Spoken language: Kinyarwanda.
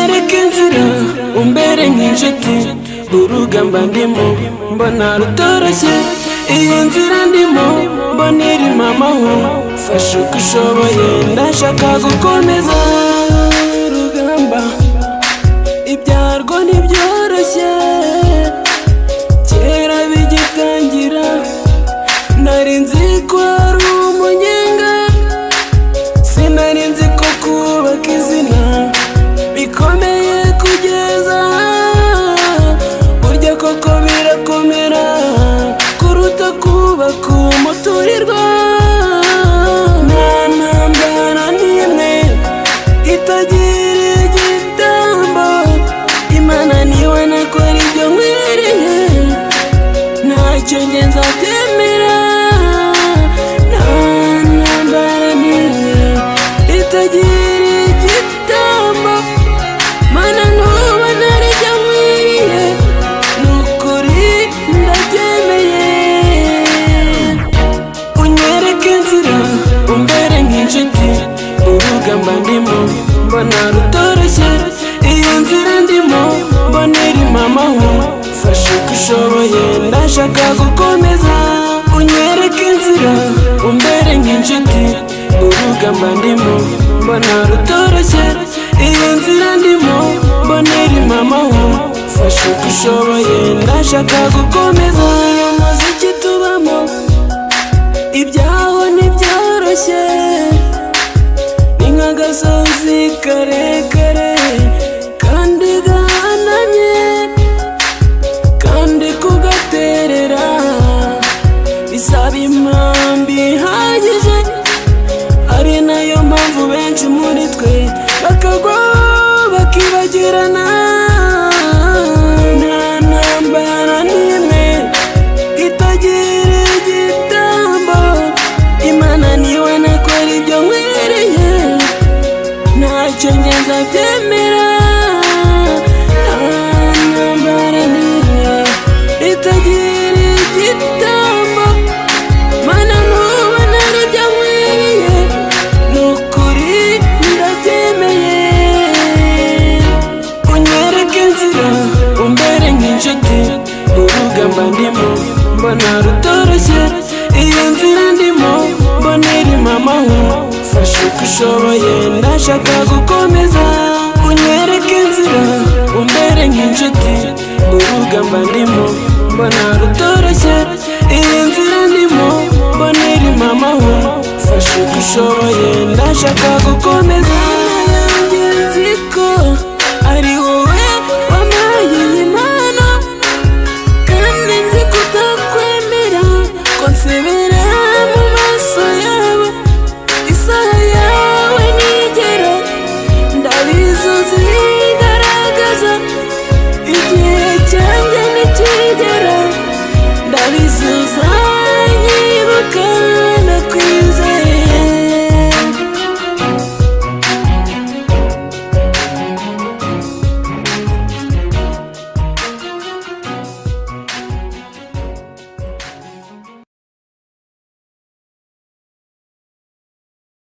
nzira umbere nk'inshuti urugamba ndimo mbona rutoroshye iyi nzira ndimo mbona irimo amahoro fasha uko ushoboye ndashaka gukomeza urugamba ibyarwo ntibyoroshye kera bigitangira nari nzi ko ari umunyenga sinari nzi ko kubaka izina bikomeye kugeza burya koko birakomera kuruta kubaka umuturirwa nta ntambara n'imwe itagira igitambo imana niyo nakora ibyo nkwiriye ntacyo njye nzatemera nta ntambara n'imwe itagira igitambo mana ntuba ntarijya nkwiriye ni ukuri ndabyemeye unyereke inzira umbere nk'inshuti urugamba ndimo mbona rutoroshye iyo nzira ndimo mbona irimo amahoro fasha uko ushoboye ndashaka gukomeza unyereke inzira umbere nk'inshuti urugamba ndimo mbona rutoroshye iyo nzira ndimo mbona irimo amahoro fasha uko ushoboye ndashaka gukomeza uyu muziki tubamo ibyaho ntibyoroshye ni nk'agasozi karekare kandi gahanamye kandi kugaterera bisaba impamvu ihagije ari nayo mpamvu benshi muri twe bakagwa bakibagirana nta ntambara n'imwe itagira igitambo imana niyo nakora ibyo nkwiriye ntacyo ngenza byemera nta ntambara n'imwe itagira igitambo mana ntuba ntari ibyo nkwiriye ni ukuri ndabyemeye unyereke inzira umbere nk'inshuti urugamba ndimo mbona rutoroshye iyo nzira ndimo mbona irimo amahoro fasha uko ushoboye ndashaka gukomeza unyereke inzira umbere nk'inshuti urugamba ndimo mbona rutoroshye iyi nzira ndimo mbona irimo amahoro fasha uko ushoboye ndashaka gukomeza